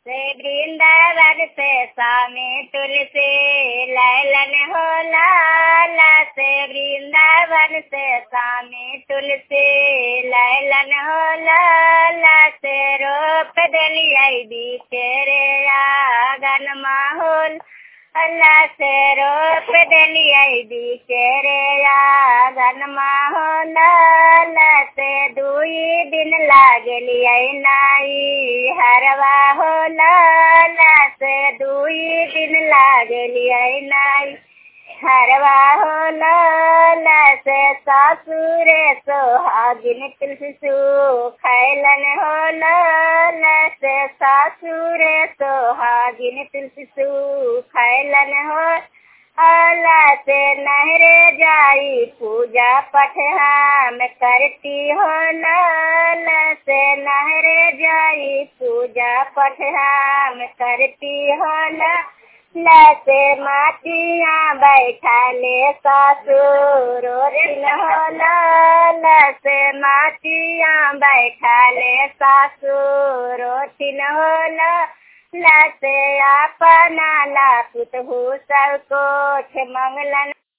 से वृंदावन से स्वामी तुलसी लैलन हो लाला से वृंदावन से स्वामी तुलसी लैलन हो लाला से रोप दिलियै बिचरे आंगन माहौल अल्लाह से रोप दिलियै बिचरे आंगन माहौल अल्लाह से दुई दिन लागलियै नाई हरवा हो लाला से दुई दिन लागलियै नाई हरवा हो लाला से सासुरे सोहागिन तुलसी खैलन हो लाला से सासुरे सोहागिन तुलसी खैलन हो अला से नहरे जाई पूजा पठ हम करती हो लाला से नहरे जाई पूजा पठ हम करती हो ला से माटिया बैठा ले ससुर हो ला से माटिया बैठा ले ससुर हो ला से अपना ला पुत हो सब कुछ मंगलन